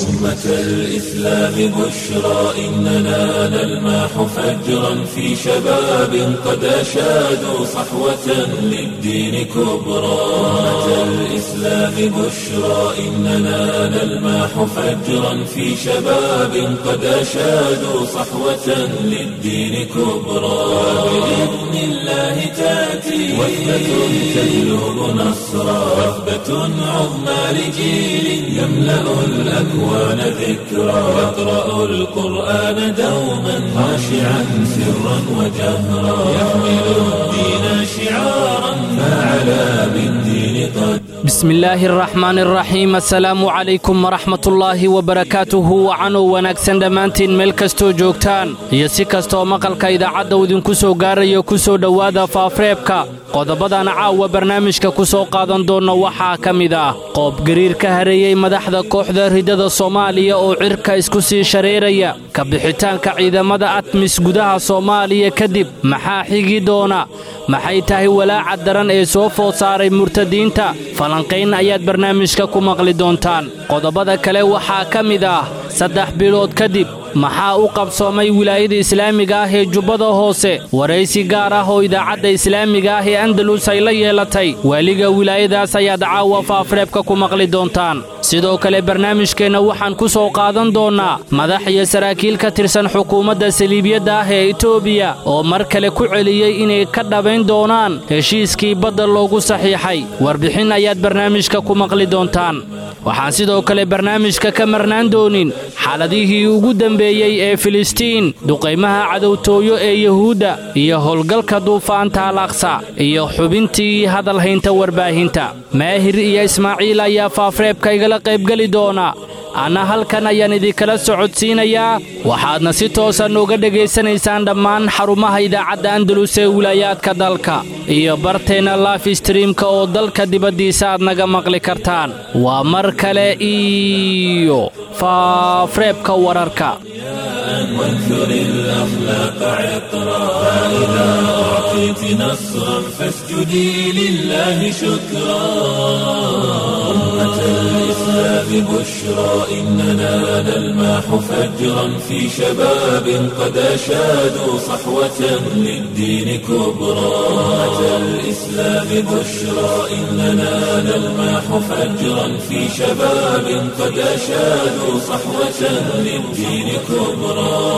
أمة الإسلام بشرى إننا نلمح فجرا في شباب قد أشادوا صحوة للدين كبرى أمة الإسلام بشرى إننا نلمح فجرا في شباب قد أشادوا صحوة للدين كبرى بإذن الله تأتي وثبة تجلب نصرا وثبة عظمى لجيل يملأ الأكوان ذكرا يقرأ القرآن دوما خاشعا سرا وجهرا يحمل الدين شعارا فعلى بالدين قد بسم illaahi araxmaan araxiim assalaamu calaykum waraxmatullaahi wabarakaatuhu wacanow wanaagsan dhammaantiin meel kastoo joogtaan iyo si kastooo maqalka idaacadda idinku soo gaarayo ku soo dhowaada faafreebka qodobadan caawa barnaamijka ku soo qaadan doonna waxaa ka mid ah qoobgariir ka hareeyey madaxda kooxda ridada soomaaliya oo cirka isku sii shareeraya ka bixitaanka ciidamada atmis gudaha soomaaliya kadib maxaa xigi doona maxay tahay walaaca daran ee soo food saaray murtadiinta falanqayn ayaad barnaamijka ku maqli doontaan qodobada kale waxaa ka mid ah saddex bilood kadib maxaa u qabsoomay wilaayada islaamiga ah ee jubbada hoose waraysi gaar ah oo idaacadda islaamiga ah ee andalus ay la yeelatay waaliga wilaayadaas ayaad caawa faafreebka ku maqli doontaan sidoo kale barnaamijkeenna waxaan ku soo qaadan doonnaa madax iyo saraakiil ka tirsan xukuumadda saliibiyadda ah ee etoobiya oo mar kale ku celiyey inay ka dhabayn doonaan heshiiskii badda loogu saxiixay warbixin ayaad barnaamijka ku maqli doontaan waxaan sidoo kale barnaamijka ka marnaan doonin xaaladihii ugu dembeeyey ee filistiin duqaymaha cadowtooyo ee yuhuudda iyo howlgalka duufaanta alaqsa iyo xubintii hadalhaynta warbaahinta maahir iyo ismaaciil ayaa faafreebka igala qaybgeli doona anna halkan ayaan idinkala socodsiinayaa waxaadna si toosa nooga dhegaysanaysaan dhammaan xarumaha idaacadda andalus ee wilaayaadka dalka iyo barteenna laf streamka oo dalka dibaddiisa aad naga maqli kartaan waa mar kale iyo faafreebka wararka وانثر الأخلاق عطرا فإذا أعطيت نصرا فاسجدي لله شكرا أمة الإسلام بشرى إننا نلمح فجرا في شباب قد أشادوا صحوة للدين كبرى أمة الإسلام بشرى إننا نلمح فجرا في شباب قد أشادوا صحوة للدين كبرى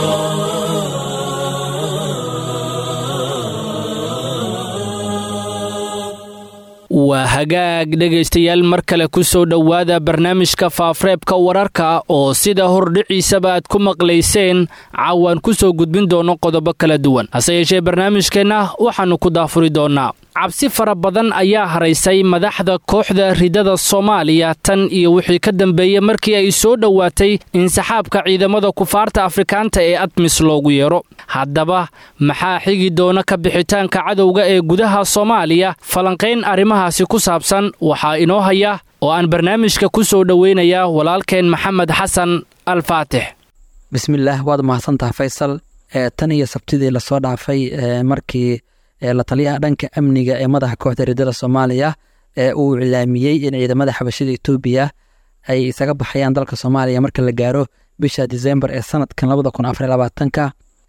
waa hagaag dhegaystayaal mar kale ku soo dhowaada barnaamijka faafreebka wararka oo sida hordhiciisaba aad ku maqlayseen caawaan ku soo gudbin doono qodobo kala duwan hase yeeshee barnaamijkeenna waxaannu ku daafuri doonnaa cabsi fara badan ayaa haraysay madaxda kooxda ridada soomaaliya tan iyo wixii ka dambeeyey markii ay soo dhowaatay insaxaabka ciidamada kufaarta afrikaanta ee admis loogu yeero haddaba maxaa xigi doona ka bixitaanka cadowga ee gudaha soomaaliya falanqayn arrimahaasi ku saabsan waxaa inoo haya oo aan barnaamijka ku soo dhoweynayaa walaalkeen maxamed xasan al faatix bismillaah waad mahadsantaha faysal tan iyo sabtidii lasoo dhaafay markii la taliyaha dhanka amniga ee madaxa kooxda ridada soomaaliya ee uu cilaamiyey in ciidamada xabashida etoobiya ay isaga baxayaan dalka soomaaliya marka la gaaro bisha disembar ee sanadkan labada kun afar labaatanka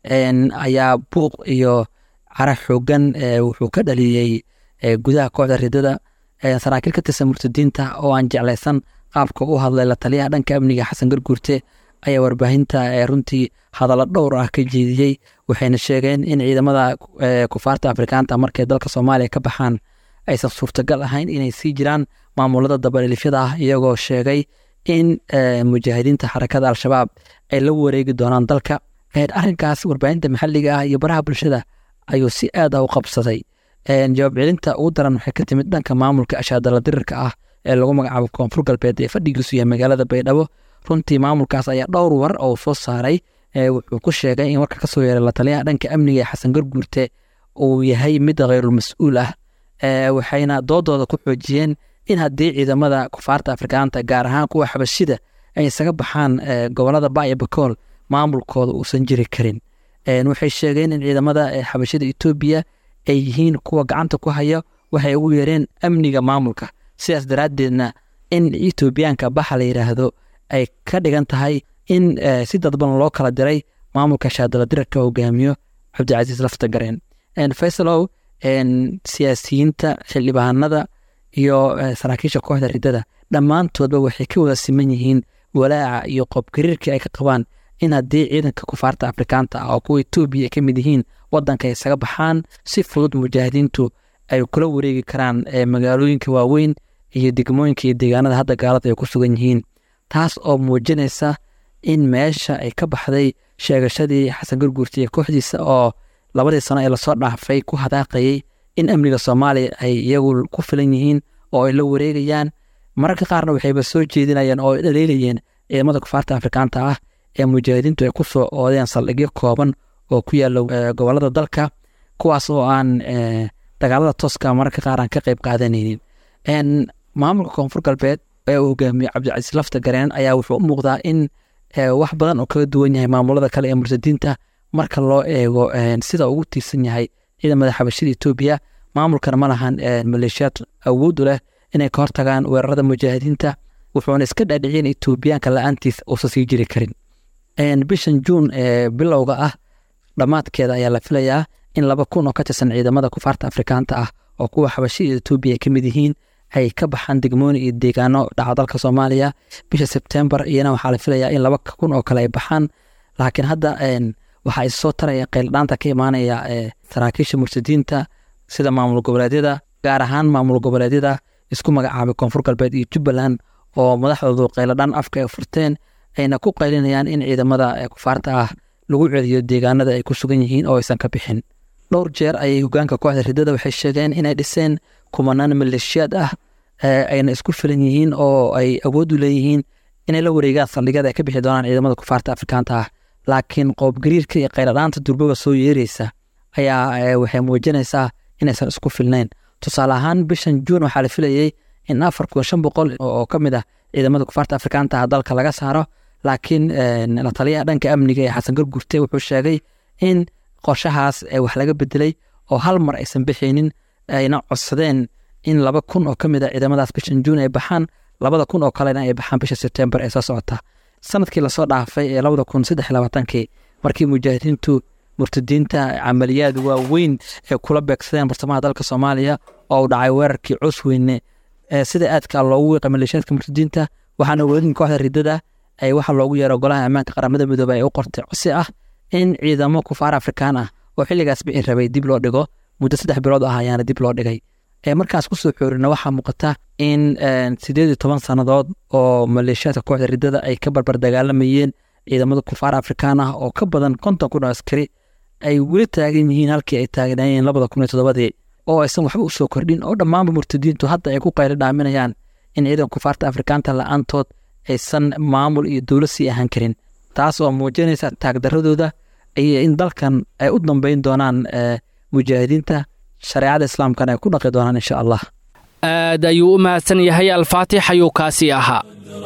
ayaa buuq iyo cara xoogan wuxuu ka dhaliyey gudaha kooxda ridada saraakiil ka tirsan murtadiinta oo aan jeclaysan qaabka u hadlay la taliyaha dhanka amniga xasan garguurte ayaa warbaahinta runtii hadallo dhowr ah ka jeediyey waxayna sheegeen in ciidamada kufaarta afrikaanta markay dalka soomaaliya ka baxaan aysan suurtagal ahayn inay sii jiraan maamulada dabadhilifyada ah iyagoo sheegay in mujaahidiinta xarakada al-shabaab ay la wareegi doonaan dalka arrinkaas warbaahinta maxalliga ah iyo baraha bulshada ayuu si aad ah u qabsaday jawaab celinta ugu daran waxay ka timid dhanka maamulka ashaadala dirirka ah ee lagu magacaabo koonfur galbeed ee fadhigiisu yahay magaalada baydhabo runtii maamulkaas ayaa dhowr war oo soo saaray wuxuu ku sheegay in warka kasoo yeeray lataliyaha dhanka amniga ee xasan garguurte uu yahay mid khayrulmas-uul ah waxayna doodooda ku xoojiyeen in haddii ciidamada kufaarta afrikaanta gaar ahaan kuwa xabashida ay isaga baxaan gobolada baya bakool maamulkooda uusan jiri karin waxay sheegeen in ciidamada xabashida etoobiya ay yihiin kuwa gacanta ku haya waxay ugu yeereen amniga maamulka sidaas daraaddeedna in etoobiyaanka baxa la yidhaahdo ay ka dhigan tahay in si dadban loo kala diray maamulka shaadala dirarka hogaamiyo cabdicasiis lafta gareen faysalow siyaasiyiinta xildhibaanada iyo saraakiisha kooxda ridada dhammaantoodba waxay ka wada siman yihiin walaaca iyo qoobgariirkii ay ka qabaan in haddii ciidanka kufaarta afrikaanta ah oo kuwa etoobiya ay ka mid yihiin wadanka ay isaga baxaan si fudud mujaahidiintu ay kula wareegi karaan magaalooyinka waaweyn iyo degmooyinka iyo deegaanada hadda gaalada ay ku sugan yihiin taas oo muujinaysa in meesha ay ka baxday sheegashadii xasan gurguurta iyo kooxdiisa oo labadii sano ee lasoo dhaafay ku hadaaqayay in amniga soomaaliya ay iyagu ku filan yihiin oo ay la wareegayaan mararka qaarna waxayba soo jeedinayeen oo ay dhaleelayeen ciidamada kufaarta afrikaanta ah ee mujaahidiintu ay ku soo oodeen saldhigyo kooban oo ku yaalla gobolada dalka kuwaas oo aan dagaalada tooska mararka qaar aan ka qayb qaadanaynin maamulka koonfur galbeed ee uu hogaamiye cabdicasiis lafta gareen ayaa wuxuu u muuqdaa in wax badan oo kaga duwan yahay maamulada kale ee mursadiinta marka loo eego sida ugu tiirsan yahay ciidamada xabashida etoobiya maamulkana ma lahan maleeshiyaad awoodu leh inay ka hortagaan weerarada mujaahidiinta wuxuuna iska dhaadhiciyeen etoobiyaanka la-aantiis uusan sii jiri karin bishan juun ee bilowga ah dhammaadkeeda ayaa la filayaa in laba kun oo ka tirsan ciidamada kufaarta afrikaanta ah oo kuwa xabashida etoobiya ay ka mid yihiin ay ka baxaan degmooyin iyo deegaano dhaca dalka soomaaliya bisha sebtembar iyana waxaa la filayaa in laba kun oo kale ay baxaan laakiin hadda waxaa issoo taraya qayldhaanta ka imaanaya saraakiisha mursadiinta sida maamul goboleedyada gaar ahaan maamul goboleedyada isku magacaabay koonfur galbeed iyo jubbaland oo madaxdoodu qayladhaan afka ay furteen ayna ku qaylinayaan in ciidamada kufaarta ah lagu celiyo deegaanada ay ku sugan yihiin oo aysan ka bixin dhowr jeer ayay hogaanka kooxda ridada waxay sheegeen inay dhiseen kumanaan maleeshiyaad ah ayna isku filan yihiin oo ay awood u leeyihiin inay la wareegaan saldhigyada ay ka bixi doonaan ciidamada kufaarta afrikaanta ah laakiin qoobgariirka iyo qayladhaanta durboga soo yeereysa ayaa waxay muujinaysaa inaysan isku filnayn tusaale ahaan bishan juun waxaa la filayey in afar kun shan boqol oo ka mid ah ciidamada kufaarta afrikaanta ah dalka laga saaro laakiin la taliyaha dhanka amniga ee xasan gargurte wuxuu sheegay in qorshahaas wax laga bedelay oo hal mar aysan bixaynin ayna codsadeen in laba kun oo ka mid a ciidamadaas bishan juun ay baxaan labada kun oo kalena ay baxaan bisha sebtembar ee soo socota sanadkii lasoo dhaafay ee labada kun saddex labaatankii markii mujaahidiintu murtadiinta camaliyaad waaweyn ee kula beegsadeen bartamaha dalka soomaaliya oo u dhacay weerarkii cusweyne sida aadka loogu wiiqay maleeshiyaadka murtadiinta waxaana weedin kooxda ridada ay waxa loogu yeero golaha ammaanka qaramada midoobey ay u qortay cosi ah in ciidamo kufaar afrikaan ah oo xilligaas bixi rabay dib loo dhigo muddo saddex bilood ah ayaana dib loo dhigay markaas kusoo xoorina waxaa muuqata in sideed iyo toban sannadood oo maleeshiyaadka kooxda ridada ay ka barbar dagaalamayeen ciidamada kufaar afrikaan ah oo ka badan konton kun oo askari ay weli taagan yihiin halkii ay taagnaayeen labada kun iyo toddobadii oo aysan waxba usoo kordhin oo dhammaanba murtadiintu hadda ay ku qaylo dhaaminayaan in ciidan kufaarta afrikaanta la-aantood aysan maamul iyo dowlad sii ahaan karin taas oo muujinaysa taagdaradooda iyo in dalkan ay u dambeyn doonaan mujaahidiinta shareecada islaamkana ay ku dhaqi doonaan insha allah aad ayuu u mahadsan yahay alfaatix ayuu kaasi ahaa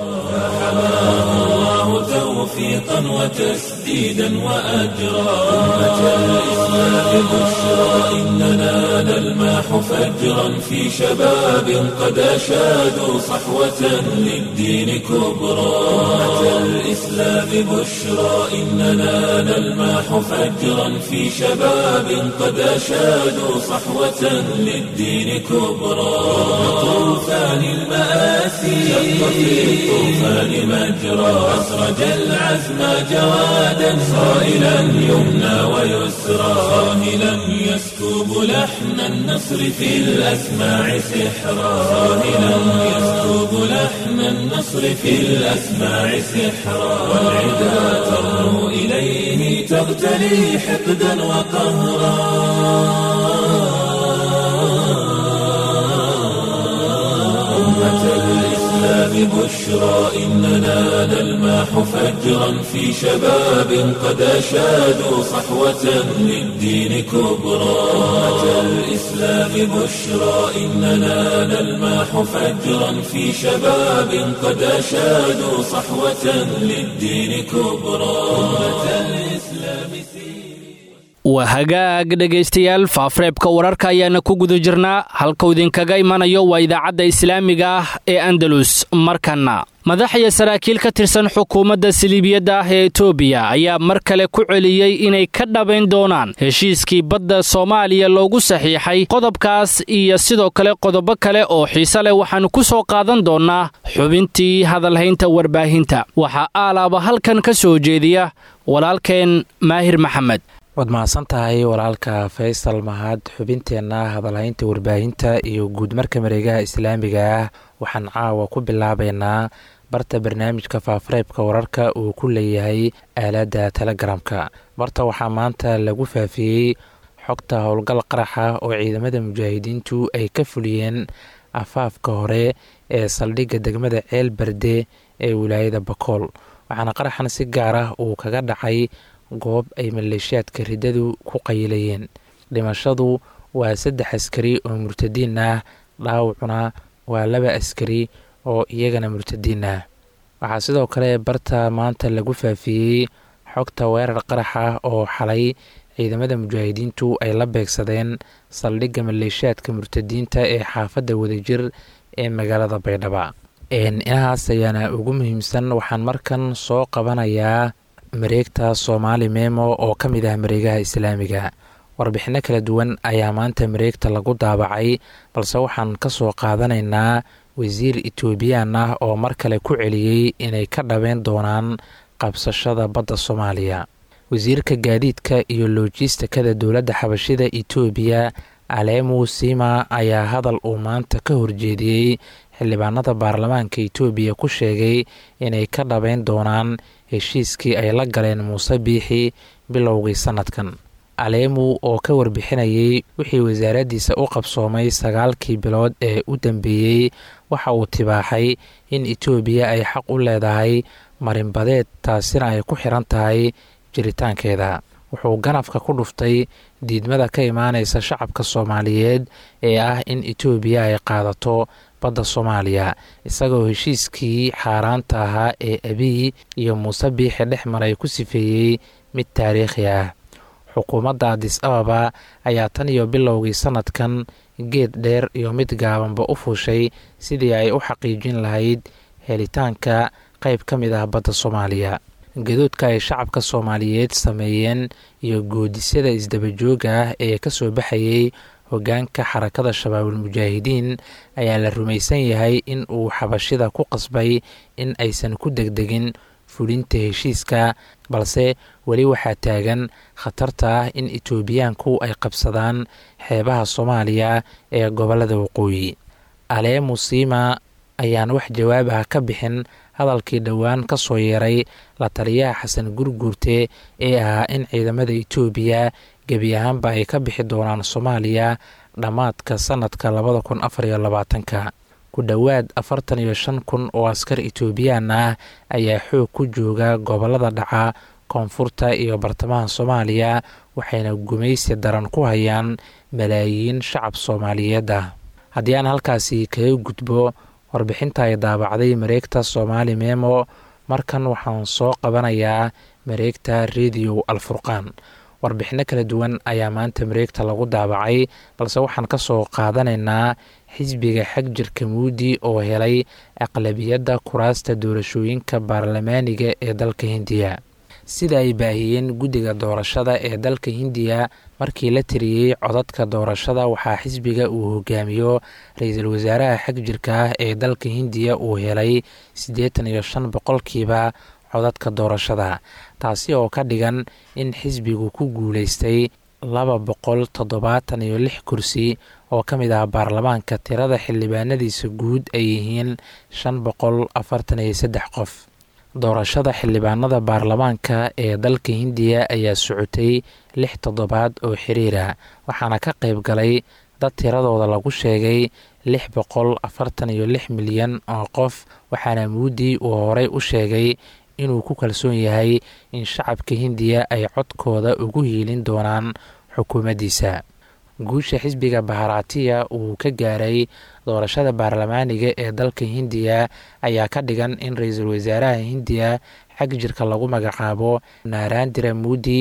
توفيقا وتسديدا وأجرا أمة الإسلام بشرى إننا نلماح فجرا في شباب قد أشادوا صحوة للدين كبرى أمة الإسلام بشرى إننا نلماح فجرا في شباب قد أشادوا صحوة للدين كبرى طوفان المآسي شق في الطوفان مجرى أسرج العزم جوادا صائلا يمنى ويسرى صاهلا يسكب لحن النصر في الأسماع سحرا صاهلا يسكب لحن النصر في الأسماع سحرا والعدا ترنو إليه تغتلي حقدا وقهرا أمة الإسلام بشرى إننا نلماح فجرا في شباب قد أشادوا صحوة للدين كبرى أمة الإسلام بشرى إننا نلماح فجرا في شباب قد أشادوا صحوة للدين كبرى أمة الإسلام waa hagaag dhegaystayaal faafareebka wararka ayaana ku guda jirnaa halkuu idinkaga imanayo waa idaacadda islaamiga ah ee andalus markanna madax iyo saraakiil ka tirsan xukuumadda siliibiyadda ah ee etoobiya ayaa mar kale ku celiyey inay ka dhabayn doonaan heshiiskii badda soomaaliya loogu saxiixay qodobkaas iyo sidoo kale qodobo kale oo xiise leh waxaannu ku soo qaadan doonnaa xubintii hadalhaynta warbaahinta waxaa aalaaba halkan ka soo jeediya walaalkeen maahir maxamed waad mahadsan tahay walaalka faysal mahad xubinteenna hadalhaynta warbaahinta iyo guudmarka mareegaha islaamiga ah waxaan caawa ku bilaabaynaa barta barnaamijka faafareebka wararka uu ku leeyahay aaladda telegaraamka barta waxaa maanta lagu faafiyey xogta howlgal qaraxa oo ciidamada mujaahidiintu ay ka fuliyeen afaafka hore ee saldhigga degmada ceel berde ee wilaayada bakool waxaana qaraxan si gaar ah uu kaga dhacay goob ay maleeshiyaadka riddadu ku qayilayeen dhimashadu waa saddex askari oo murtadiin ah dhaawacuna waa laba askari oo iyagana murtadiin ah waxaa sidoo kale barta maanta lagu faafiyey xogta weerar qaraxa oo xalay ciidamada mujaahidiintu ay la beegsadeen saldhigga maleeshiyaadka murtadiinta ee xaafadda wadajir ee magaalada baydhaba inahaas ayaana ugu muhiimsan waxaan markan soo qabanayaa mareegta soomaali memo oo ka mid ah mareegaha islaamiga warbixinno kala duwan ayaa maanta mareegta lagu daabacay balse waxaan ka soo qaadanaynaa wasiir etoobiyaan ah oo mar kale ku celiyey inay ka dhabeen doonaan qabsashada badda soomaaliya wasiirka gaadiidka iyo loojistikada dowladda xabashida etoobiya alemu sima ayaa hadal uu maanta ka horjeediyey xildhibaanada baarlamaanka etoobiya ku sheegay inay ka dhabeyn doonaan heshiiskii ay la galeen muuse biixi bilowgii sannadkan aleemu oo ka warbixinayay wixii wasaaraddiisa u qabsoomay sagaalkii bilood ee u dambeeyey waxa uu tibaaxay in etoobiya ay xaq u leedahay marinbadeed taasina ay ku xiran tahay jiritaankeeda wuxuu ganafka ku dhuftay diidmada ka imaanaysa shacabka soomaaliyeed ee ah in etoobiya ay qaadato badda soomaaliya isagoo heshiiskii xaaraanta ahaa ee abiy iyo muuse biixi dhex maray ku sifeeyey mid taariikhi ah xukuumadda adis ababa ayaa tan iyo bilowgii sannadkan geed dheer iyo mid gaabanba u fuushay sidii ay u xaqiijin lahayd helitaanka qayb ka mid ah badda soomaaliya gadoodka ay shacabka soomaaliyeed sameeyeen iyo goodisyada isdabajooga ah ee ka soo baxayay hoggaanka xarakada shabaabul mujaahidiin ayaa la rumaysan yahay in uu xabashida ku qasbay in aysan ku degdegin fulinta heshiiska balse weli waxaa taagan khatarta ah in etoobiyaanku ay qabsadaan xeebaha soomaaliya ee gobollada waqooyi alee musiima ayaan wax jawaab ah ka bixin hadalkii dhowaan ka soo yeeray la taliyaha xasan gurguurte ee ahaa in ciidamada etoobiya gebi ahaanba ay ka bixi doonaan soomaaliya dhammaadka sannadka labada kun afar iyo labaatanka ku dhowaad afartan iyo shan kun oo askar etoobiyaan ah ayaa xoog ku jooga gobollada dhaca koonfurta iyo bartamaha soomaaliya waxayna gumaysi daran ku hayaan malaayiin shacab soomaaliyeed ah haddii aan halkaasi kaga gudbo warbixinta ay daabacday mareegta soomaali memo markan waxaan soo qabanayaa mareegta rediyo alfurqaan warbixinno kala duwan ayaa maanta mareegta lagu daabacay balse waxaan ka soo qaadanaynaa xisbiga xagjirka muudi oo helay aqlabiyadda kuraasta doorashooyinka baarlamaaniga ee dalka hindiya sida ay baahiyeen guddiga doorashada ee dalka hindiya markii la tiriyey codadka doorashada waxaa xisbiga uu hogaamiyo ra-iisul wasaaraha xagjirka ah ee dalka hindiya uu helay siddeetan iyo shan boqolkiiba codadka doorashada taasi oo ka dhigan in xisbigu ku guuleystay laba boqol toddobaatan iyo lix kursi oo ka mid ah baarlamaanka tirada xildhibaanadiisa guud ay yihiin shan boqol afartan iyo saddex qof doorashada xildhibaanada baarlamaanka ee dalka hindiya ayaa socotay lix toddobaad oo xiriira waxaana ka qayb galay dad tiradooda lagu sheegay lix boqol afartan iyo lix milyan oo qof waxaana muudi uu horey u sheegay inuu ku kalsoon yahay in shacabka hindiya ay codkooda ugu hiilin doonaan xukuumaddiisa guusha xisbiga baharatiya uu ka gaaray doorashada baarlamaaniga ee dalka hindiya ayaa ka dhigan in ra-iisul wasaaraha hindiya xag jirka lagu magacaabo naarandira muudi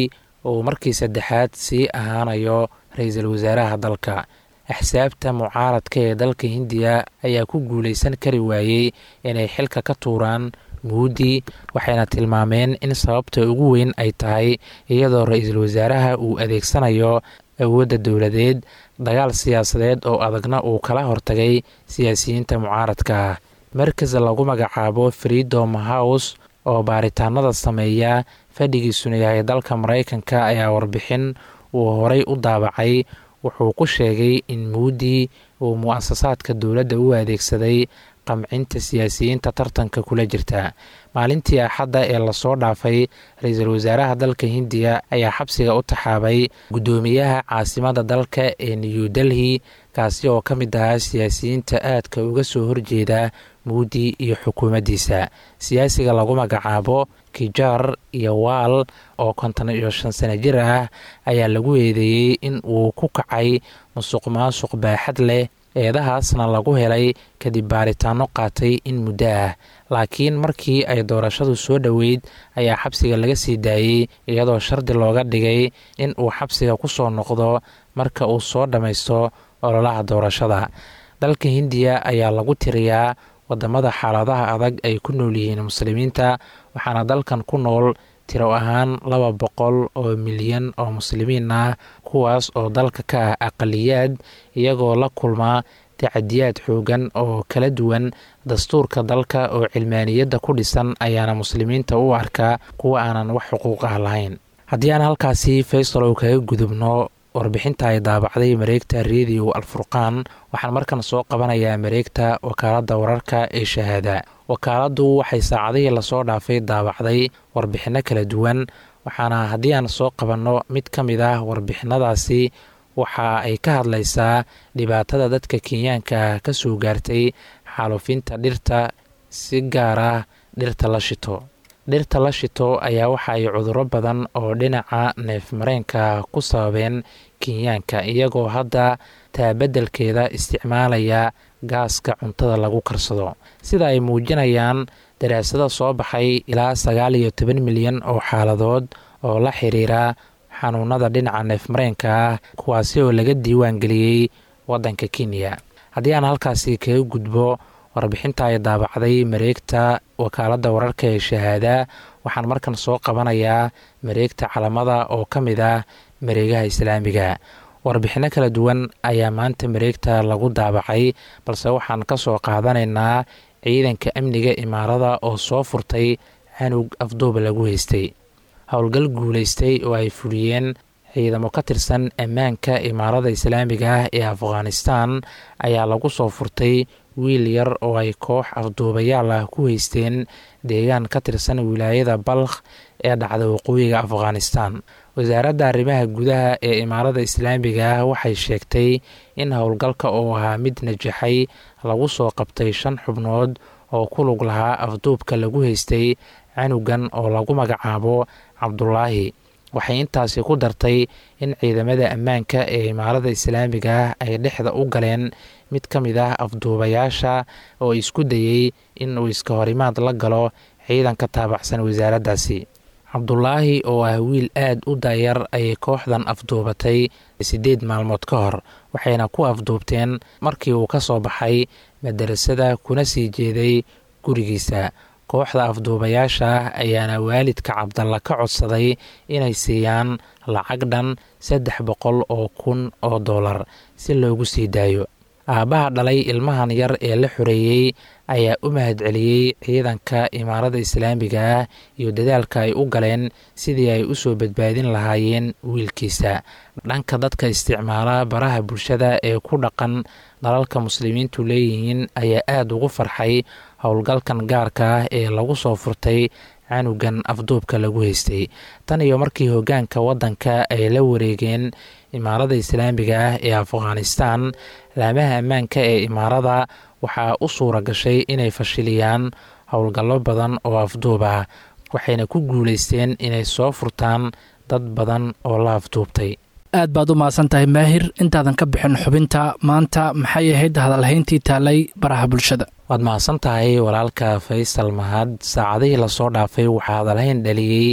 uu markii saddexaad sii ahaanayo ra-iisul wasaaraha dalka axsaabta mucaaradka ee dalka hindiya ayaa ku guulaysan kari waayey inay xilka ka tuuraan muudi waxayna tilmaameen in sababta ugu weyn ay tahay iyadoo ra-iisul wasaaraha uu adeegsanayo awoodda dowladeed dagaal siyaasadeed oo adagna uu kala hortagay siyaasiyiinta mucaaradka markas lagu magacaabo freedom house oo baaritaanada sameeya fadhigiisuna yahay dalka maraykanka ayaa warbixin uu horay u daabacay wuxuu ku sheegay in muudi uu mu-asasaadka dowladda u adeegsaday qamcinta siyaasiyiinta tartanka kula jirta maalintii axadda ee lasoo dhaafay ra-iisul wasaaraha dalka hindiya ayaa xabsiga u taxaabay guddoomiyaha caasimada dalka ee new delhi kaasi oo ka mid ahaa siyaasiyiinta aadka uga soo horjeeda muudi iyo xukuumaddiisa siyaasiga lagu magacaabo kijar iyo waal oo konton iyo shan sano jir ah ayaa lagu eedeeyey in uu ku kacay musuq maasuq baaxad leh eedahaasna lagu helay kadib baaritaano qaatay in muddo ah laakiin markii ay doorashadu soo dhoweyd ayaa xabsiga laga sii daayey iyadoo shardi looga dhigay in uu xabsiga ku soo noqdo marka uu soo dhammaysto ololaha doorashada dalka hindiya ayaa lagu tiriyaa wadamada xaaladaha adag ay ku nool yihiin muslimiinta waxaana dalkan ku nool tiro ahaan laba boqol oo milyan oo muslimiin ah kuwaas oo dalka ka ah aqaliyaad iyagoo la kulmaa tacadiyaad xoogan oo kala duwan dastuurka dalka oo cilmaaniyadda ku dhisan ayaana muslimiinta u arkaa kuwa aanan wax xuquuq ah lahayn haddii aan halkaasi faysal oo kaga gudubno warbixinta ay daabacday mareegta rediyo alfurqaan waxaan markan soo qabanayaa mareegta wakaaladda wararka ee shahaada wakaaladdu waxay saacadihii lasoo dhaafay daabacday warbixinno kala duwan waxaana haddii aan soo qabanno mid ka mid ah warbixinadaasi waxa ay ka hadlaysaa dhibaatada dadka kenyaanka ah ka soo gaartay xaalufinta dhirta si gaar ah dhirta la shito dhirta la shito ayaa waxa ay cudurro badan oo dhinaca neefmareenka ku sababeen kenyaanka iyagoo hadda taabeddelkeeda isticmaalaya gaaska cuntada lagu karsado sida ay muujinayaan daraasado soo baxay ilaa sagaal iyo toban milyan oo xaaladood oo la xiriira xanuunada dhinaca neefmareenka ah kuwaasi oo laga diiwaan geliyey waddanka kenya haddii aan halkaasi kaga gudbo warbixinta ay daabacday mareegta wakaaladda wararka ee shahaada waxaan markan soo qabanayaa mareegta calamada oo ka mid ah mareegaha islaamiga warbixinno kala duwan ayaa maanta mareegta lagu daabacay balse waxaan ka soo qaadanaynaa ciidanka amniga imaarada oo soo furtay canug afduuba lagu haystay howlgal guulaystay oo ay fuliyeen ciidamo ka tirsan ammaanka imaarada islaamiga ah ee afghanistan ayaa lagu soo furtay wiil yar oo ay koox afduubayaal ah ku haysteen deegaan ka tirsan wilaayada balkh ee dhacda waqooyiga afghanistan wasaaradda arrimaha gudaha ee imaarada islaamiga ah waxay sheegtay in howlgalka oo ahaa mid najaxay lagu soo qabtay shan xubnood oo ku lug lahaa afduubka lagu haystay canugan oo lagu magacaabo cabdulaahi waxay intaasi ku dartay in ciidamada ammaanka ee imaarada islaamiga ah ay dhexda u galeen mid ka mid ah afduubayaasha oo isku dayey in uu iska horimaad la galo ciidanka taabacsan wasaaraddaasi cabdulaahi oo ah wiil aad u daayar ayay kooxdan afduubatay siddeed maalmood ka hor waxayna ku afduubteen markii uu ka soo baxay madarasada kuna sii jeeday gurigiisa kooxda afduubayaasha ah ayaana waalidka cabdalla ka codsaday inay siiyaan lacag dhan saddex boqol oo kun oo dollar si loogu sii daayo aabbaha dhalay ilmahan yar ee la xoreeyey ayaa u mahadceliyey ciidanka imaarada islaamiga ah iyo dadaalka ay u galeen sidii ay u soo badbaadin lahaayeen wiilkiisa dhanka dadka isticmaala baraha bulshada ee ku dhaqan dalalka muslimiintu leeyihiin ayaa aada ugu farxay howlgalkan gaarka ah ee lagu soo furtay canugan afduubka lagu haystay tan iyo markii hoggaanka waddanka ay la wareegeen imaarada islaamiga ah ee afghanistan laamaha ammaanka ee imaarada waxaa u suura gashay inay fashiliyaan howlgallo badan oo afduub ah waxayna ku guulaysteen inay soo furtaan dad badan oo la afduubtay aad baad u mahadsan tahay maahir intaadan ka bixin xubinta maanta maxay ahayd hadalhayntii taalay baraha bulshada waad mahadsan tahay walaalka faysal mahad saacadihii lasoo dhaafay waxaa hadalhayn dhaliyey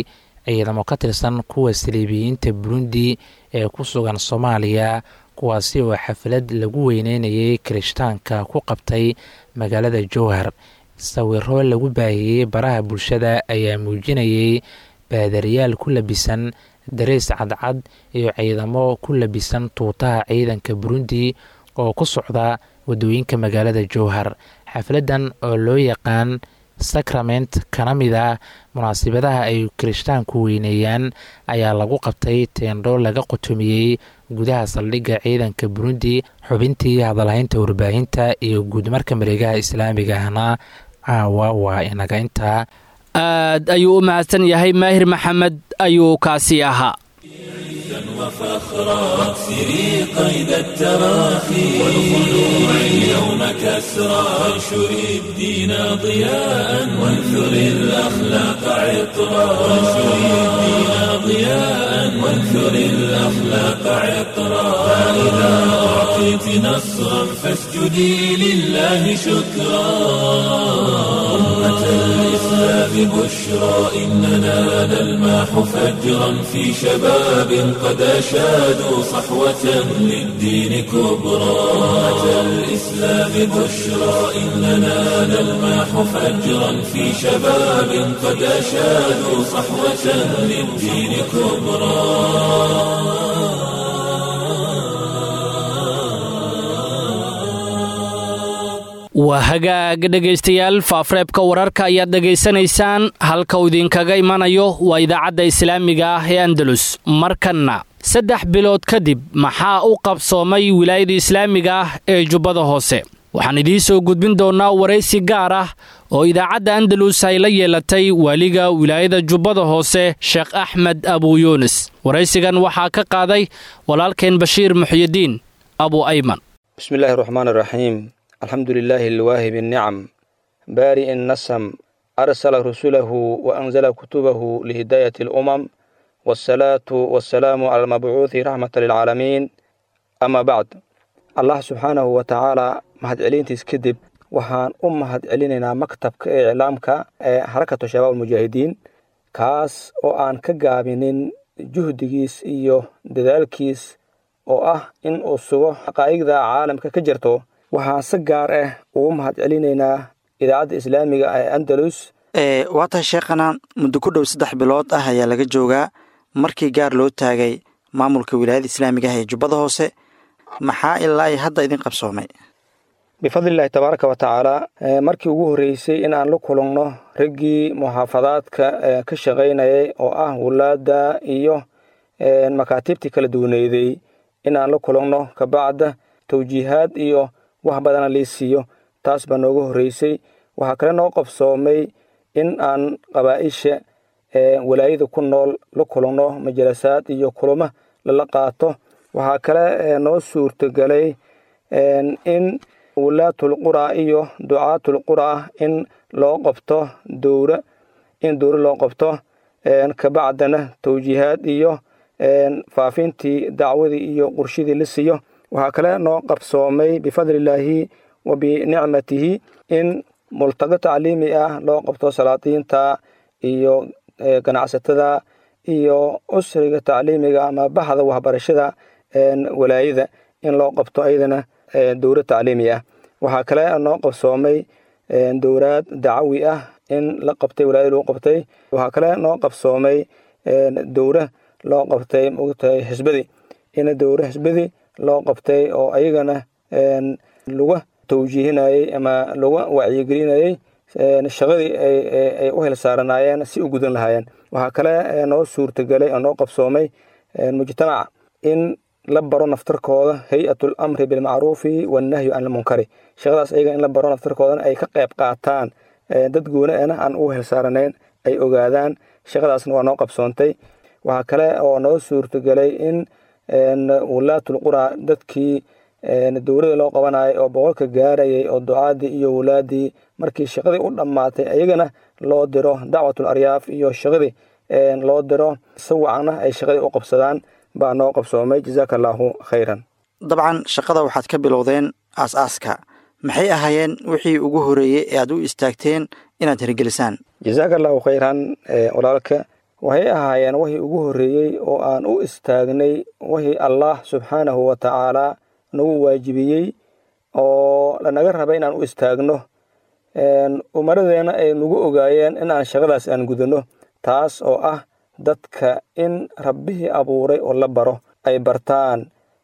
ciidamo ka tirsan kuwa saliibiyiinta burundi ee ku sugan soomaaliya kuwaasi oo xaflad lagu weyneynayay kirishtaanka ku qabtay magaalada jowhar sawiro lagu baahiyey baraha bulshada ayaa muujinayay baadariyaal ku labisan dareys cadcad iyo ciidamo ku labisan tuutaha ciidanka burundi oo ku socda wadooyinka magaalada jowhar xafladan oo loo yaqaan sacrament kana mid ah munaasibadaha ay kirishtaanku weyneeyaan ayaa lagu qabtay teendho laga qotomiyey gudaha saldhigga ciidanka burundi xubintii hadalhaynta warbaahinta iyo guudmarka mareegaha islaamiga ahna caawa waa inaga intaa aad ayuu u mahadsan yahay maahir maxamed ayuu kaasi ahaa وفخرا واكسري قيد التراخي والخلوع اليوم كسرا وانشري الدين ضياء وانثري الاخلاق عطرا وانشري الدين ضياء وانثري الاخلاق عطرا فاذا اعطيت نصرا فاسجدي لله شكرا أمة الإسلام بشرى إننا نلماح فجرا في شباب قد أشادوا صحوة للدين كبرى أمة الإسلام بشرى إننا نلماح فجرا في شباب قد أشادوا صحوة للدين كبرى waa hagaag dhegaystayaal faafreebka wararka ayaad dhegaysanaysaan halka uu idinkaga imanayo waa idaacadda islaamiga ah ee andalus markanna saddex bilood kadib maxaa u qabsoomay wilaayada islaamiga ah ee jubbada hoose waxaan idiin soo gudbin doonnaa waraysi gaar ah oo idaacadda andalus ay la yeelatay waaliga wilaayada jubbada hoose sheekh axmed abu yuunis waraysigan waxaa ka qaaday walaalkeen bashiir muxyidiin abu ayman bismillahi raxmaan raxiim alxamdu lilaahi alwaahib الnicam baari الnasm arsala rusulahu waanzala kutubahu lihidaayat اlumam wاsalaatu wasalaamu cala almabcuuhi raxmata lilcaalamiin ama bacd allah subxaanahu wa tacaala mahadcelintiis kadib waxaan u mahad celinaynaa maktabka ee iclaamka ee xarakatu shabaab almujaahidiin kaas oo aan ka gaabinin juhdigiis iyo dadaalkiis oo ah in uu sugo xaqaa'igda caalamka ka jirto waxaan si gaar ah ugu mahad celinaynaa idaacadda islaamiga ee andalus waa tahay sheekhana muddo ku dhow saddex bilood ah ayaa laga joogaa markii gaar loo taagay maamulka wilaayada islaamiga ah ee jubbada hoose maxaa ilaa i hadda idin qabsoomay bifadlillahi tabaaraka wa tacaala markii ugu horreysay in aan la kulanno raggii muxaafadaadka ka shaqaynayay oo ah wulaadda iyo makaatiibtii kala duwaneyday in aan la kulanno kabacda tawjiihaad iyo wax badana lii siiyo taas baa nooga horreysay waxaa kale noo qabsoomay in aan qabaa'isha walaayada ku nool la kulanno majalasaad iyo kulamo lala qaato waxaa kale noo suurtagelay in wulaatul qura iyo ducaatul qura in loo qabto dowra in dowra loo qabto kabacdana tawjiihaad iyo faafintii dacwadii iyo qurshidii la siiyo waxaa kale noo qabsoomay bifadlillaahi wa binicmatihi in multago tacliimi ah loo qabto salaadiinta iyo ganacsatada iyo usriga tacliimiga ama baxda waxbarashada walaayada in loo qabto ayadana dowlad tacliimi ah waxaa kale noo qabsoomay dowlaad dacawi ah in la qabtay walaayada lagu qabtay waxaa kale noo qabsoomay dowra loo qabtay mogtahay xisbadii in dowra xisbadii loo qabtay oo ayagana laga tawjiihinayey ama laga wacyigelinayey shaqadii ay u hilsaaranaayeen si u gudan lahaayeen waxaa kale noo suurtagelay oo noo qabsoomay mujtamaca in la baro naftarkooda hay-atul amri bilmacruufi wannahyu can ilmunkari shaqadaas ayaga in la baro naftarkoodana ay ka qayb qaataan dad gooni ana aan u hilsaaranayn ay ogaadaan shaqadaasna waa noo qabsoontay waxaa kale oo noo suurtagelay in wulaatul qura dadkii dowlada loo qabanayay oo boqolka gaarayay oo ducaadii iyo wulaadii markii shaqadii u dhammaatay ayagana loo diro dacwatul aryaaf iyo shaqadii loo diro si wacana ay shaqadii u qabsadaan baa noo qabsoomay jazaaka allaahu khayran dabcan shaqada waxaad ka bilowdeen aas-aaska maxay ahaayeen wixii ugu horeeyey ee aad u istaagteen inaad hirgelisaan jazaaka allaahu khayran walaalka waxay ahaayeen wixii ugu horreeyey oo aan u istaagnay wixii allah subxaanahu wa tacaala nagu waajibiyey oo lanaga rabay inaan u istaagno umaradeenna ay nagu ogaayeen in aan shaqadaas aan gudano taas oo ah dadka in rabbihii abuuray oo la baro ay bartaan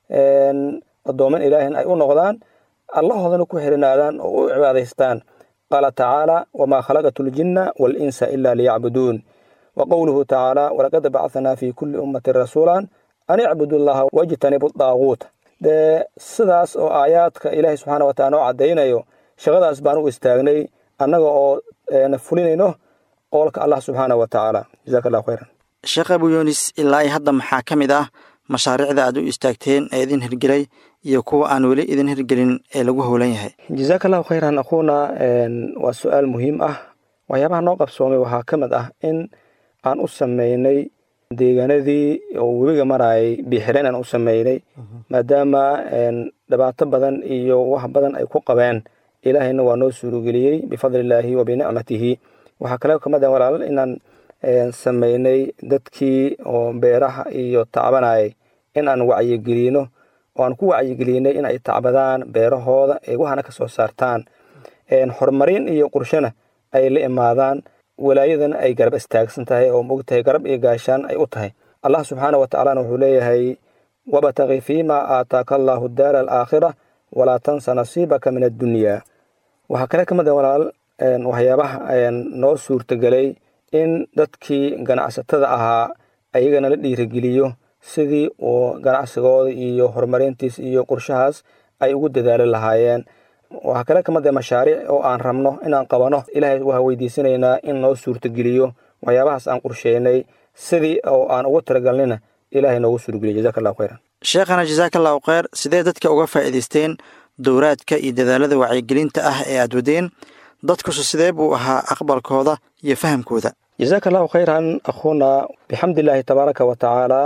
addooman ilaahin ay u noqdaan allahoodana ku xirinaadaan oo u cibaadaystaan qaala tacaala wamaa khalaqatu ljinna waalinsa ila liyacbuduun wa qowluhu tacaala walaqad bacanaa fi kulli ummatin rasuulan an icbudu llaha wajtanibu daaguut dee sidaas oo aayaadka ilaahay subxaana wa taala noo caddaynayo shaqadaas baan u istaagnay annaga oo fulinayno qowlka allah subxaana wa tacaala jazaka allahu khayran sheekh abu yunis ilaa i hadda maxaa ka mid ah mashaariicda aad u istaagteen ee idin hirgelay iyo kuwa aan weli idin hirgelin ee lagu howlan yahay jazaaka allahu khayran akhuuna waa su-aal muhiim ah waxyaabaha noo qabsoomay waxaa ka mid ah in aan u sameynay deegaanadii oo webiga maraayay biixireen aan u sameynay maadaama dhibaato badan iyo wax badan ay ku qabeen ilaahayna waa noo suurageliyey bifadli illaahi wa binicmatihi waxaa kale kamid ah walaal inaan sameynay dadkii oo beeraha iyo tacbanayay in aan wacyigelino oo aan ku wacyigelinay in ay tacbadaan beerahooda ee waxana ka soo saartaan horumarin iyo qurshana ay la imaadaan walaayadana ay garab istaagsan tahay oo mogtahay garab iyo gaashaan ay u tahay allah subxaana wa tacaalana wuxuu leeyahay wabtaqi fiima aataaka allaahu daara alaakhira walaa tansa nasiibaka min addunyaa waxaa kale ka mid a walaal waxyaabaha noo suurtagelay in dadkii ganacsatada ahaa ayagana la dhiirigeliyo sidii uu ganacsigooda iyo horumarintiis iyo qorshahaas ay ugu dadaali lahaayeen waxaa kale kamid a mashaariic oo aan rabno inaan qabano ilaahay waxaa weydiisanaynaa in noo suurtageliyo waxyaabahaas aan qorsheynay sidii oo aan ugu talagalnina ilaahay noogu suurgeliyo jazaka allahu khayran sheekhana jasaaka allahu kheyr sidee dadka uga faa'iidaysteen dowraadka iyo dadaalada wacyigelinta ah ee aad wadeen dadkusu sidee buu ahaa aqbalkooda iyo fahamkooda jazaaka allahu khayran akhuuna bixamdi illaahi tabaaraka wa tacaala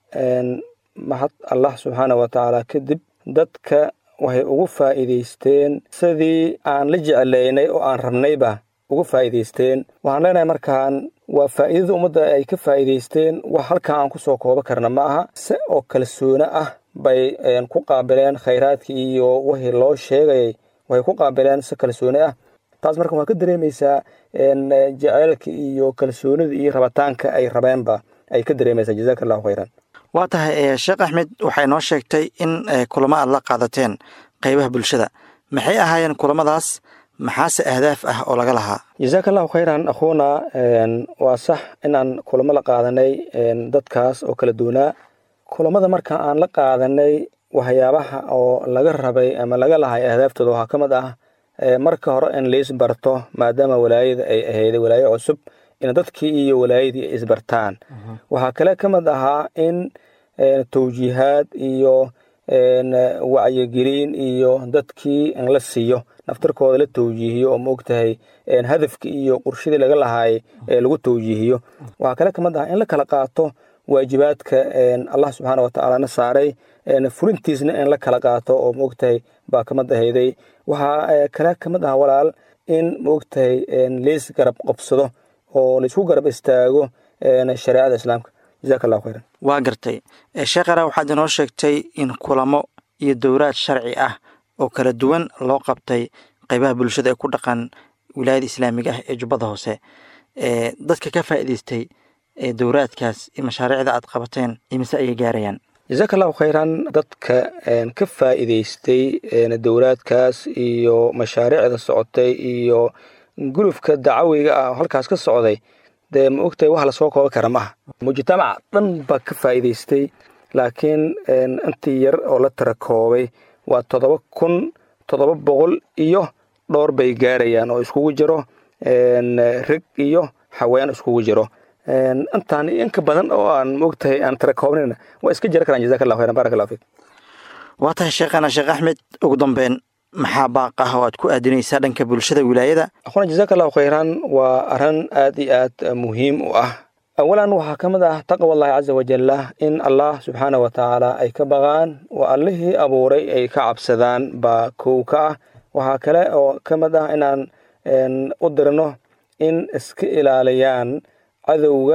mahad allah subxaana wa tacaala kadib dadka waxay ugu faa'iidaysteen sidii aan la jeclaynay oo aan rabnayba ugu faa'iidaysteen waxaan leenahay markaan waa faa'iidada ummadda ay ka faa'iidaysteen wax halkaa aan ku soo koobo karna ma aha se oo kalsoone ah bay ku qaabileen khayraadkii iyo wixii loo sheegayay waxay ku qaabileen si kalsoone ah taas marka waxaa ka dareemaysaa jaceylka iyo kalsoonida iyo rabitaanka ay rabeenba ay ka dareemaysaa jazaka allahu khayran waa tahay sheekh axmed waxay noo sheegtay in kulamo aad la qaadateen qaybaha bulshada maxay ahaayeen kulamadaas maxaase ahdaaf ah oo laga lahaa jazaaka allahu khayran akhuuna waa sax inaan kulamo la qaadanay dadkaas oo kala duwanaa kulamada marka aan la qaadanay waxyaabaha oo laga rabay ama laga lahay ahdaaftooda waxaa ka mid ah marka hore in lais barto maadaama walaayada ay ahayday walaayo cusub in dadkii iyo walaayadii ay isbartaan waxaa kale ka mid ahaa in tawjiihaad iyo wacyigelin iyo dadkii in la siiyo naftarkooda la tawjiihiyo oo maogtahay hadafkii iyo qurshadii laga lahaayay ee lagu tawjiihiyo waxaa kale ka mid ah in la kala qaato waajibaadka allah subxaana wa tacaalana saaray fulintiisna in la kala qaato oo maogtahay baa kamid ahayday waxaa kale kamid ah walaal in maogtahay leis garab qabsado oo laisku garab istaago shareecada islaamka jazaka allahu khayran waa gartay sheekhana waxaad inoo sheegtay in kulamo iyo dowraad sharci ah oo kala duwan loo qabtay qaybaha bulshada ee ku dhaqan wilaayada islaamiga ah ee jubbada hoose dadka ka faa'iidaystay dowraadkaas iyo mashaariicda aad qabateen imise ayay gaarayaan jazaka allahu khayran dadka ka faa'iidaystay dowraadkaas iyo mashaariicda socotay iyo gulufka dacawiga ah halkaas ka socday dee ma ogtahay wax lasoo kooban kara maaha mujtamaca dhan baa ka faa'iidaystay laakiin intii yar oo la tira koobay waa toddoba kun toddoba boqol iyo dhowr bay gaarayaan oo iskugu jiro reg iyo haween iskugu jiro intaan inka badan oo aan maogtahay aan tira koobnayna waa iska jira karaan jazaka allahu khayran barak allahu fiik waa tahay sheekhana sheekh axmed ugu dambeyn maxaa baaq ah oo aad ku aadinaysaa dhanka bulshada wilaayada akhuna jazaka allahu khayran waa arrin aad iyo aad muhiim u ah awalan waxaa ka mid ah taqwa allahi caza wajalla in allah subxaana wa tacaala ay ka baqaan waa allihii abuuray ay ka cabsadaan baa kow ka ah waxaa kale oo ka mid ah inaan u dirno in iska ilaaliyaan cadowga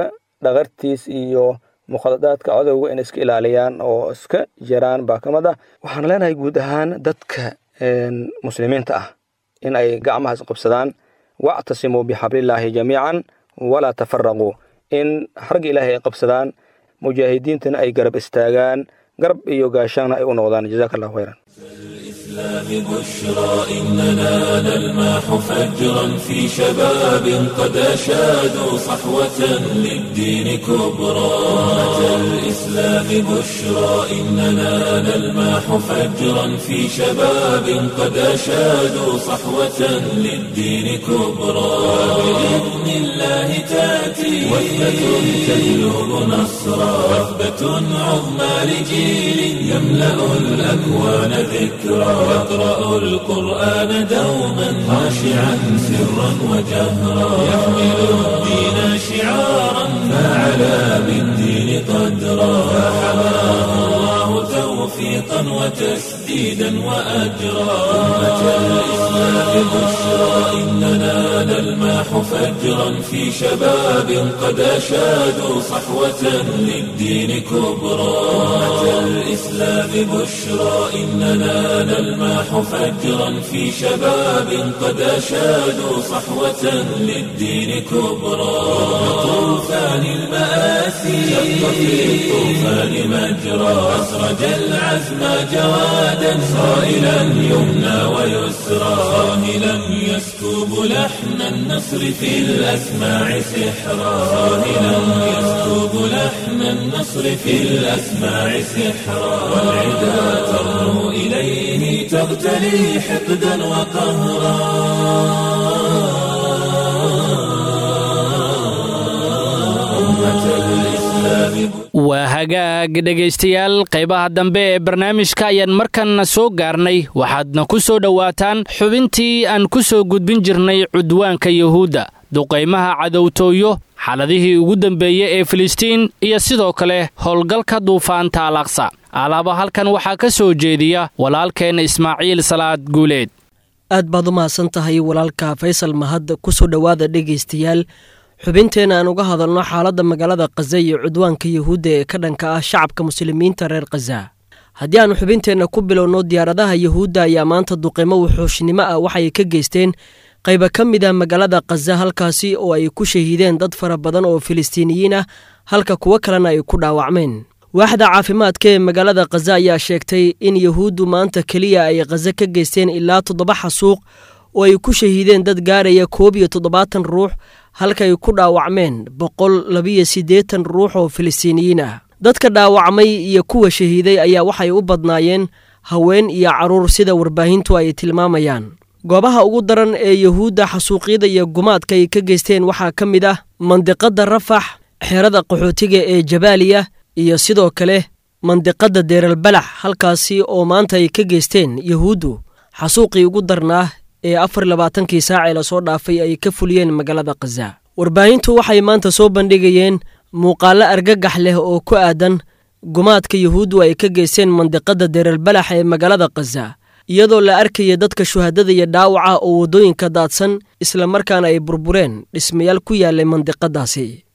dhaqartiis iyo mukhadadaadka codowga inay iska ilaaliyaan oo iska jiraan baa ka mid ah waxaan leenahay guud ahaan dadka muslimiinta ah in ay gacmaha isqabsadaan wactasimuu bixablillaahi jamiican walaa tafaraquu in xarga ilaahay ay qabsadaan mujaahidiintana ay garab istaagaan garab iyo gaashaana ay u noqdaan jazaaka allahu khayran الإسلام بشرى إننا نلماح فجرا في شباب قد أشادوا صحوة للدين كبرى أمة الإسلام بشرى إننا نلماح فجرا في شباب قد أشادوا صحوة للدين كبرى بإذن الله تأتي وثبة تجلب نصرا وثبة عظمى لجيل يملأ الأكوان ذكرى يقرأ القرآن دوما خاشعا سرا وجهرا يحمل الدين شعارا فعلى بالدين قدرا فحماه الله توفيقا وتسديدا وأجرا أمة الإسلام بشرى إننا نلماح فجرا في شباب قد أشادوا صحوة للدين كبرى أمة الإسلام بشرى إننا نلماح فجرا في شباب قد أشادوا صحوة للدين كبرى طوفان المآسي شق في الطوفان مجرى أسرج العزم جوادا صائلا يمنى ويسرى صاهلا يسكب لحن النصر في الأسماع سحرا صاهلا يسكب لحن النصر في الأسماع سحرا والعدا ترنو إليه تغتلي حقدا وقهرا أمة الإسلام waa hagaag dhegaystayaal qaybaha dambe ee barnaamijka ayaan markanna soo gaarnay waxaadna ku soo dhowaataan xubintii aan ku soo gudbin jirnay cudwaanka yuhuudda duqaymaha cadowtooyo xaladihii ugu dambeeyey ee filistiin iyo sidoo kale howlgalka duufaanta alaqsa alaaba halkan waxaa ka soo jeediya walaalkeenna ismaaciil salaad guuleed aad baad u mahadsan tahay walaalka faysal mahad ku soo dhowaada dhegaystayaal xubinteena aan uga hadalno xaaladda magaalada khaza iyo cudwaanka yuhuudda ee ka dhanka ah shacabka muslimiinta reer khaza haddii aanu xubinteenna ku bilowno diyaaradaha yuhuudda ayaa maanta duqimo wuxuushnimo ah waxay ka geysteen qayba ka mid ah magaalada khaza halkaasi oo ay ku shahiideen dad fara badan oo filistiiniyiin ah halka kuwo kalena ay ku dhaawacmeen waaxda caafimaadka ee magaalada khaza ayaa sheegtay in yuhuuddu maanta keliya ay khaza ka geysteen ilaa toddoba xasuuq oo ay ku shahiideen dad gaaraya koob iyo toddobaatan ruux halka ay ku dhaawacmeen boqol labiyo siddeetan ruux oo filistiiniyiin ah dadka dhaawacmay iyo kuwa shahiiday ayaa waxay u badnaayeen haween iyo carruur sida warbaahintu ay tilmaamayaan goobaha ugu daran ee yuhuudda xasuuqyada iyo gumaadka ay ka geysteen waxaa ka mid ah mandiqadda rafax xeerada qaxootiga ee jabaaliya iyo sidoo kale mandiqadda deeralbalax halkaasi oo maanta ay ka geysteen yuhuuddu xasuuqii ugu darnaa ee afar labaatankii saacee lasoo dhaafay ay ka fuliyeen magaalada khaza warbaahintu waxay maanta soo bandhigayeen muuqaallo argagax leh oo ku aadan gumaadka yuhuuddu ay ka geysteen mandiqadda deeralbalax ee magaalada khaza iyadoo la arkaya dadka shuhadada iyo dhaawaca oo waddooyinka daadsan islamarkaana ay burbureen dhismayaal ku yaallay mandiqadaasi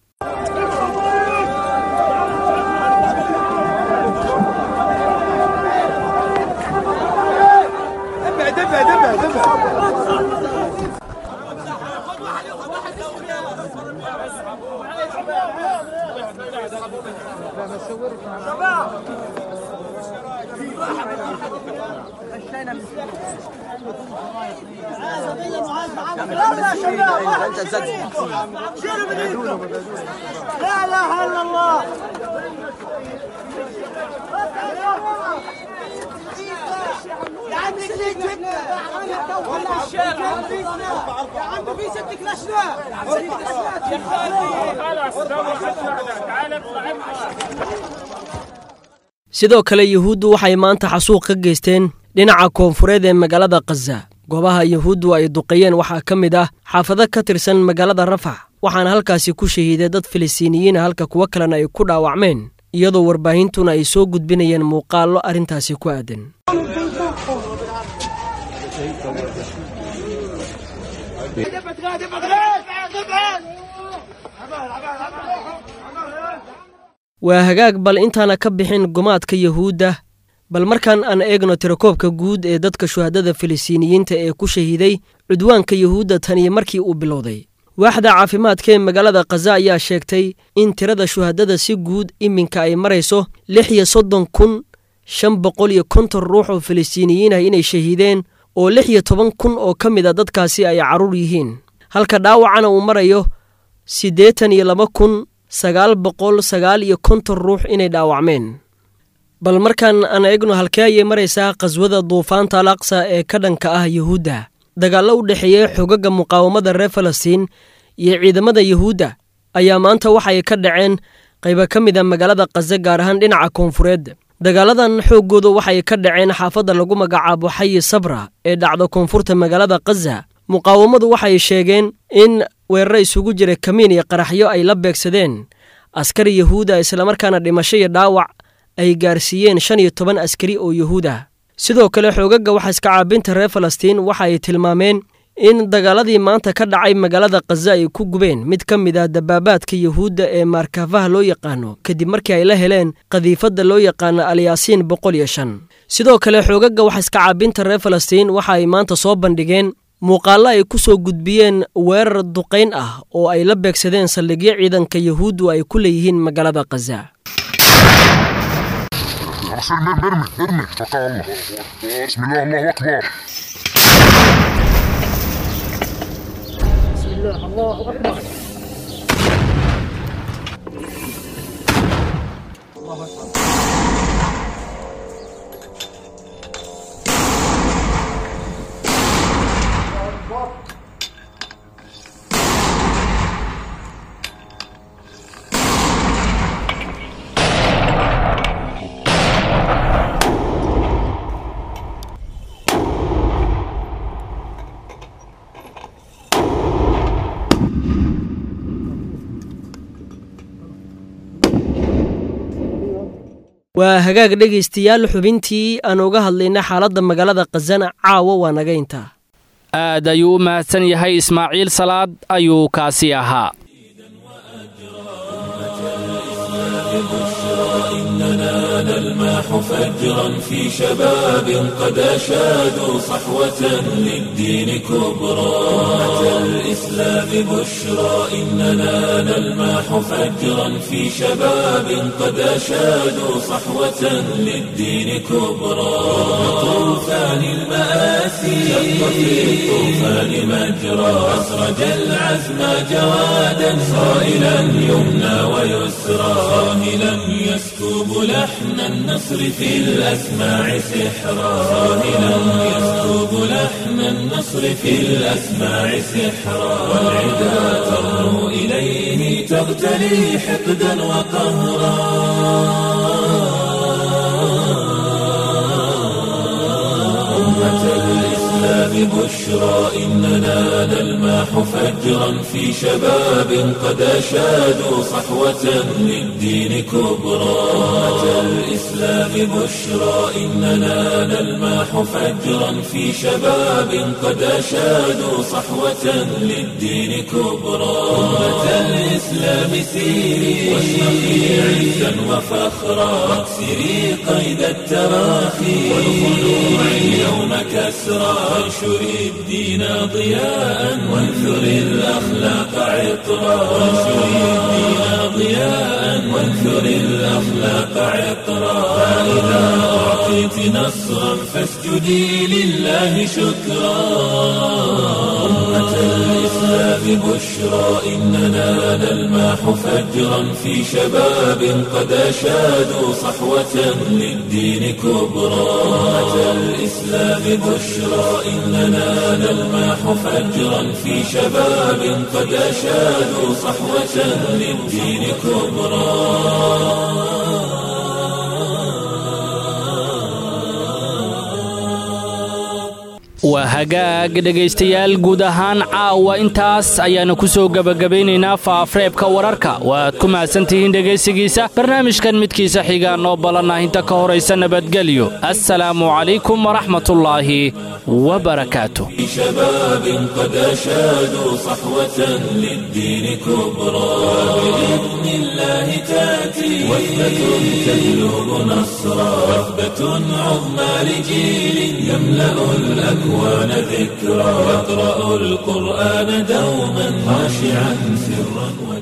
لا اله الا الله يا عم اللي جبنا يا عم في ست كلاشنا sidoo kale yuhuuddu waxay maanta xasuuq ka geysteen dhinaca koonfureed ee magaalada khaza goobaha yuhuuddu ay duqeeyeen waxaa ka mid ah xaafado ka tirsan magaalada rafax waxaana halkaasi ku shahiiday dad filistiiniyiina halka kuwo kalena ay ku dhaawacmeen iyadoo warbaahintuna ay soo gudbinayeen muuqaallo arrintaasi ku aadan waa hagaag bal intaana ka bixin gumaadka yuhuudda bal markaan aan eegno tirakoobka guud ee dadka shuhadada filistiiniyiinta ee ku shahiiday cudwaanka yuhuudda taniyo markii uu bilowday waaxda caafimaadka ee magaalada khaza ayaa sheegtay in tirada shuhadada si guud iminka ay marayso lix iyo soddon kun shan boqol iyo konton ruux oo filistiiniyiin ah inay shahiideen oo lix iyo toban kun oo ka mid a dadkaasi ay carruur yihiin halka dhaawacana uu marayo siddeetan iyo laba kun sagaal boqol sagaal iyo konton ruux inay dhaawacmeen bal markaan aan eegno halkee ayay maraysaa khaswada duufaanta al aqsa ee ka dhanka ah yuhuudda dagaallo u dhexeeya xoogagga muqaawamada reer falastiin iyo ciidamada yuhuudda ayaa maanta waxay ka dhaceen qayba ka mid a magaalada khaza gaar ahaan dhinaca koonfureed dagaaladan xooggoodu waxay ka dhaceen xaafadda lagu magacaabo xayi sabra ee dhacda koonfurta magaalada khaza muqaawamadu waxay sheegeen in weeraro isugu jira kamiin iyo qaraxyo ay la beegsadeen askari yuhuuda islamarkaana dhimasho iyo dhaawac ay gaarsiiyeen shan iyo toban askari oo yuhuud ah sidoo kale xoogagga waxaiska caabinta reer falastiin waxa ay tilmaameen in dagaaladii maanta ka dhacay magaalada khaza ay ku gubeen mid ka mid ah dabaabaadka yuhuudda ee maarkaafaha loo yaqaano kadib markii ay la heleen qadiifadda loo yaqaano alyaasiin boqol iyo shan sidoo kale xoogagga waxaiska caabinta reer falastiin waxa ay maanta soo bandhigeen muuqaallo ay ku soo gudbiyeen weerar duqayn ah oo ay la beegsadeen saldhigyo ciidanka yuhuuddu ay ku leeyihiin magaalada khaza ارمي ارمي ارمي توكل على الله بسم الله الله اكبر waa hagaag dhegaystayaal xubintii aan uga hadlayna xaaladda magaalada khazana caawa waa naga intaa aad ayuu u mahadsan yahay ismaaciil salaad ayuu kaasi ahaa إننا نلمح فجرا في شباب قد أشادوا صحوة للدين كبرى أمة الإسلام بشرى إننا نلمح فجرا في شباب قد أشادوا صحوة للدين كبرى طوفان المآسي شق في الطوفان مجرى أسرج العزم جوادا صائلا يمنى ويسرى صاهلا يسكب لحن النصر في الأسماع سحرا صاهلا يسكب لحن النصر في الأسماع سحرا والعدا ترنو إليه تغتلي حقدا وقهرا أمة الإسلام بشرى إننا نلمح فجرا في شباب قد أشادوا صحوة للدين كبرى أمة الإسلام بشرى إننا نلمح فجرا في شباب قد أشادوا صحوة للدين كبرى أمة الإسلام سيري واشرقي عزا وفخرا واكسري قيد التراخي والخلوع اليوم كسرى وانشري الدين ضياء وانثري الأخلاق عطرا وانشري الدين ضياء وانثري الأخلاق عطرا فإذا أعطيت نصرا فاسجدي لله شكرا أمة الإسلام بشرى إننا نلمح فجرا في شباب قد أشادوا صحوة للدين كبرى أمة الإسلام بشرى إننا نلمح فجرا في شباب قد أشادوا صحوة للدين كبرى waa hagaag dhegaystayaal guud ahaan caawa intaas ayaannu ku soo gebagabaynaynaa faafreebka wararka waaad ku mahadsantihiin dhegaysigiisa barnaamijkan midkiisa xigaa noo ballanah inta ka horaysa nabadgelyo assalaamu calaykum waraxmatullaahi wabarakaatu شباب قد أشادوا صحوة للدين كبرى بإذن الله تأتي وثبة تجلب نصرا وثبة عظمى لجيل يملأ الأكوان ذكرا يقرأ القرآن دوما خاشعا سرا